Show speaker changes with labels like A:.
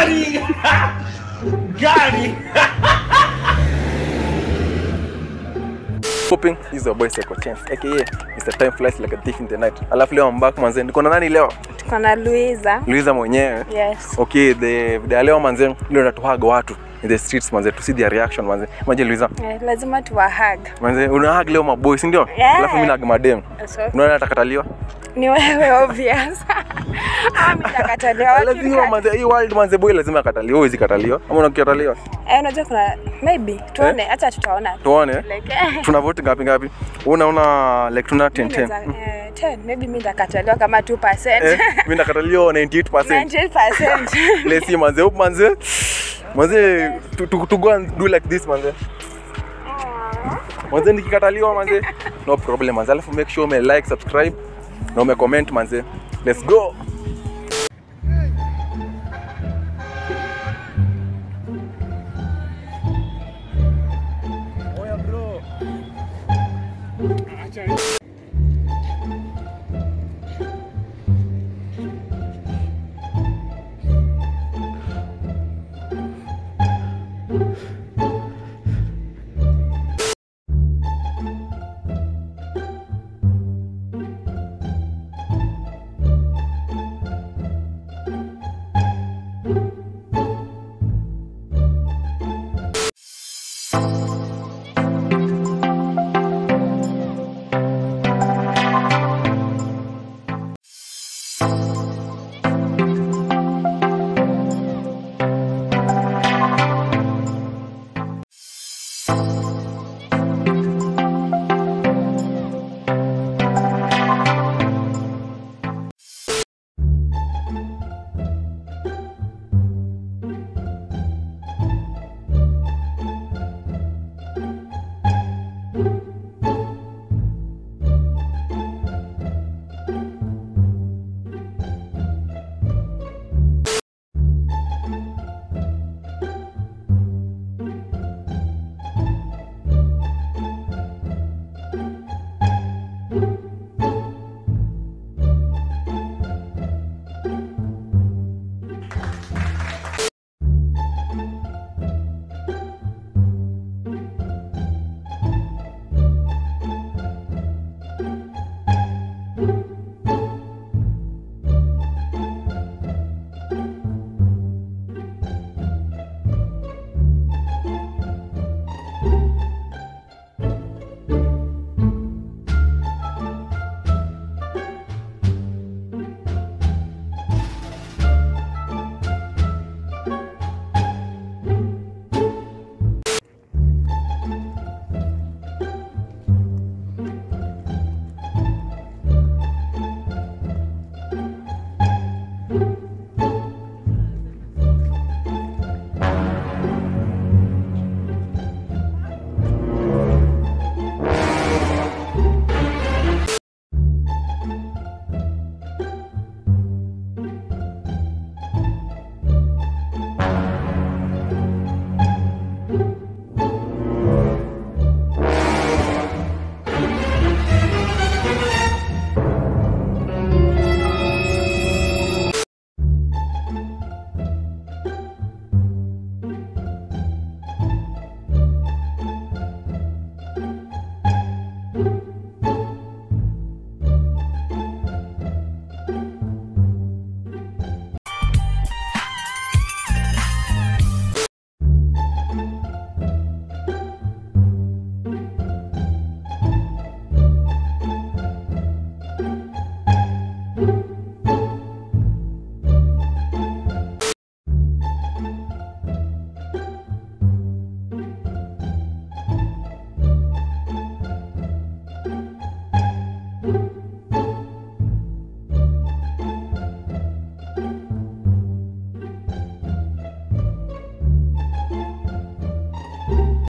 A: gari gari
B: Popping is your boy Psycho Chance aka Mr. Time Flies Like a Thief in the Night. Alafu leo I'm back manze, niko na nani leo?
C: tuko na Luiza.
B: Luiza mwenyewe.
C: Yes.
B: Okay, the video ya leo manze, leo natuhaga watu in the streets manze, to see their reaction manze. Imagine Luiza,
C: Eh, lazima tuwahag.
B: manze una hug leo maboy, si ndio?
C: Yeah.
B: Alafu mimi na hug madem.
C: So,
B: Unaona atakataliwa?
C: ni wewe obvious. Ah, mimi nitakataliwa.
B: Lazima manze, hii world manze boy lazima akataliwa, huwezi kataliwa. Ama unakataliwa?
C: Eh, unajua kuna maybe tuone, acha tutaona.
B: Tuone.
C: Like eh,
B: Tuna vote ngapi ngapi? Unaona like tuna 10
C: mimi
B: 10.
C: naweza- eh, 10 maybe mimi nitakataliwa kama 2%.
B: Eh, mimi nakataliwa 98%.
C: 90%.
B: Let's see manze, hope manze. Manze to, to, to go and do like this manze. Manze nikikataliwa manze, no problem manze. Alafu make sure ume like, subscribe na ume comment manze. Let's go.